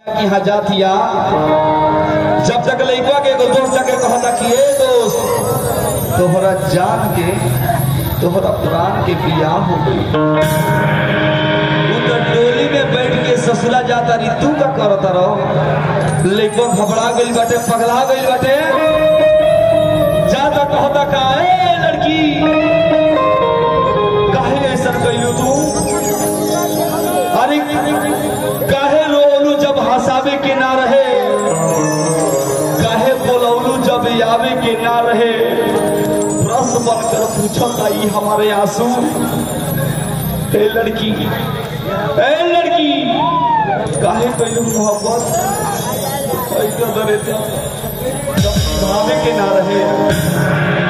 की यहाँ जातिया जब तक लइकवा के एगो दोस्त जाके कहता कि ए दोस्त तोहरा जान के तोहरा प्राण के बियाह हो गई उ तो डोली में बैठ के ससुरा जाता रही तू का करता रहो लइकवा घबरा गइल बाटे पगला गइल बाटे जाता कहता का ए लड़की काहे ऐसा कइलू तू अरे काहे रोलू जब हंसावे के ना रहे काहे बोलौलू जब आवे के ना रहे रस बनकर पूछता ई हमारे आंसू ए लड़की ए लड़की काहे कइलू मोहब्बत ऐसा डरे जब भावे के ना रहे